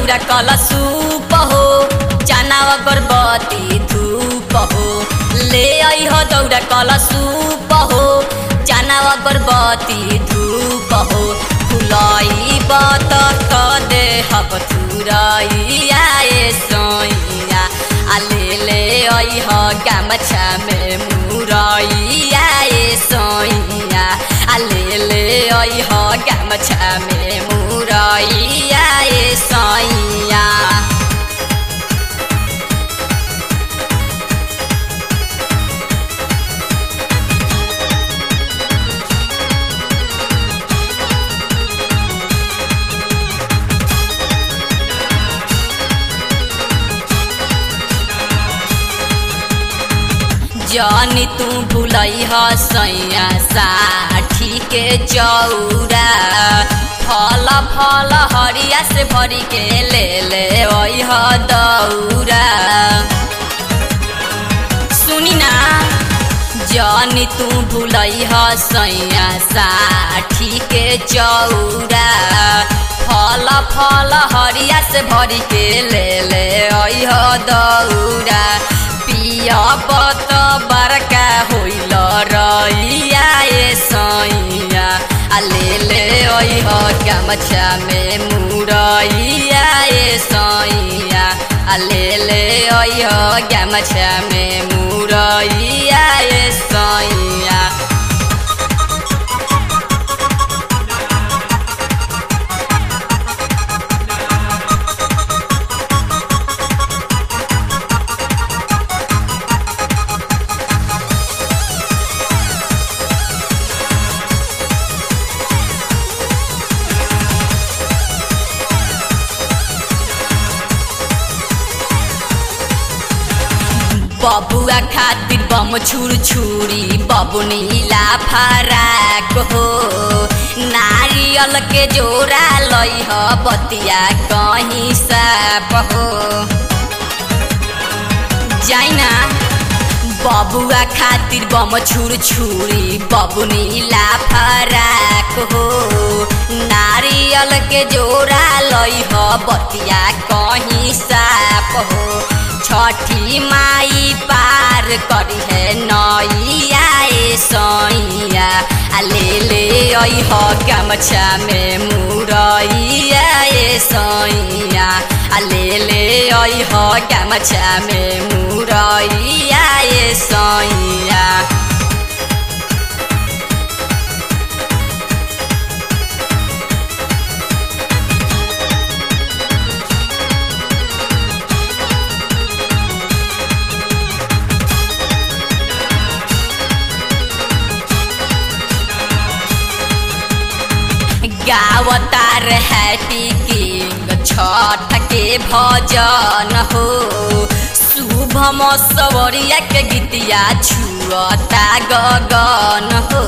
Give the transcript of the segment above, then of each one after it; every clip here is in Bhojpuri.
दौरा कल सूप हो चनावा गर्भवती धूप हो ले आई हो दौरा कल सूप हो चनावा गर्भवती धूप हो फुलाई बत क दे हब थुराई आए सैया आ ले ले आई हो गामछा में मुरई आए सैया आ ले ले आई हो गामछा में मुरई आए सैया जानी तू भूलई ह सैया साठी के चौरा फल फल हरिया से भरी के ले ले ओई ह दौरा सुनी ना जानी तू भूलई ह सैया साठी के चौरा फल फल हरिया से भरी के ले ले ओई ह दौरा पिया बत बरका होइल रैया ए सैया आ ले ले ओइ हो गमछा में मुरैया ए सैया आ ले ले ओइ हो गमछा में मुरैया ए सैया बबुआ खातिर बम छुर छुरी बबुनीला फराक हो नारियल के जोरा लई ह बतिया कहीं साप हो जाइना बबुआ खातिर बम छुर छुरी बबुनीला फराक हो नारियल के जोरा लई ह बतिया कहीं साप हो छठी माई पार करी है नैया ए सैया आ ले ले आई ह गमछा में मुरैया ए सैया आ ले ले आई ह गमछा में मुरैया ए सैया गावतार हैप्पी किंग छठ के भजन हो शुभम सवरिया के गीतिया छुअता गगन हो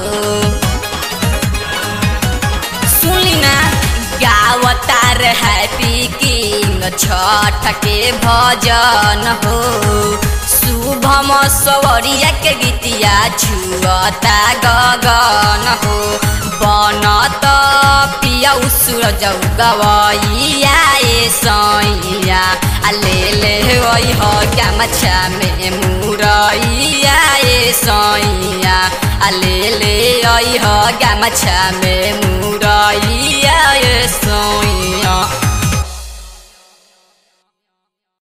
सुनी ना गावतार हैप्पी किंग छठ के भजन हो शुभम सवरिया के गीतिया छुअता गगन हो बनत पिया सूरज गवैया ए सैया आ ले ले ओइ ह गमछा में मुरैया ए सैया आ ले ले ओइ ह गमछा में मुरैया